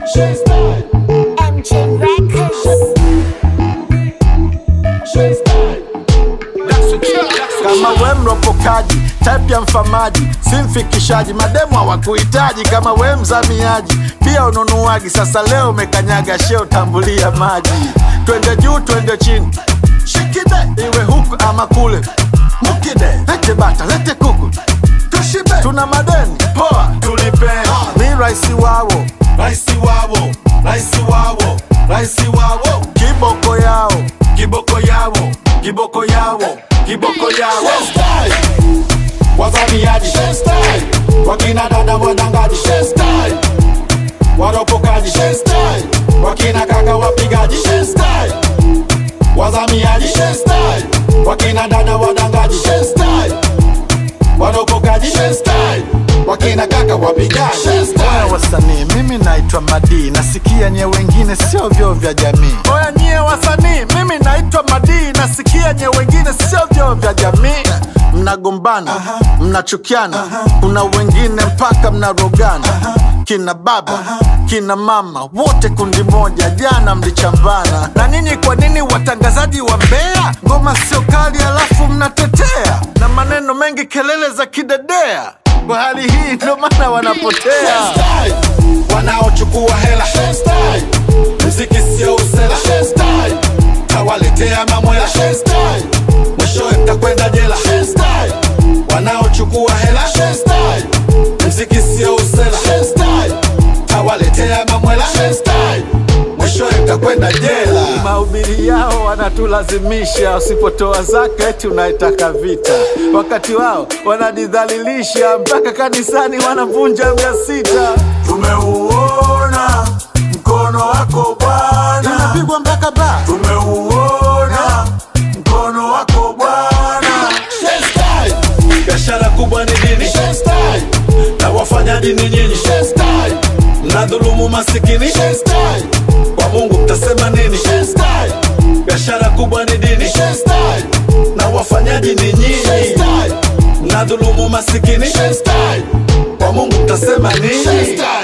MJ Records. kama we mropokaji type ya mfamaji si mfikishaji mademu hawakuhitaji kama we mzamiaji pia ununuaji sasa leo umekanyaga sheo tambulia maji twende juu twende chini shikide iwe huku ama kule mukide lete bata lete kuku tushibe tuna madeni poa tulipe mi raisi wawo Raisi wawo, raisi wawo, raisi wawo, kiboko yao kiboko yawo, kiboko yawo, kiboko yawo. Wazamiaji, wakina dada wadangaji, waropokaji, wakina kaka wapigaji, wazamiaji, wakina dada wadangaji, waropokaji, wakina kaka wapigaji. Oya wasanii, mimi naitwa Madi, nasikia nye wengine sio vyoo vya jamii. Oya nyie wasanii, mimi naitwa Madi, nasikia nye wengine sio vyoo vya jamii. Mnagombana, mnachukiana, kuna wengine mpaka mnarogana. Kina baba, kina mama, wote kundi moja, jana mlichambana. Na nini, kwa nini watangazaji wa Mbeya ngoma sio kali alafu mnatetea na maneno mengi, kelele za kidedea? Kwa hali hii ndio maana wanapotea. wanaochukua hela mziki sio usela tawaletea mamwela mwishowe mtakwenda jela wanaochukua hela mziki sio usela tawaletea mamwela mwishowe mtakwenda jela mahubiri yao wanatulazimisha, usipotoa zaka eti unaitaka vita, wakati wao wanajidhalilisha, mpaka kanisani wanavunja mia sita. tumeuona mkono wako bwana Inapigwa mpaka ba tumeuona mkono wako bwana biashara kubwa ni dini na wafanyaji ni nyinyi mnadhulumu masikini kwa mungu mtasema nini biashara kubwa ni dini na wafanyaji ni nyinyi mnadhulumu masikini kwa mungu mtasema nini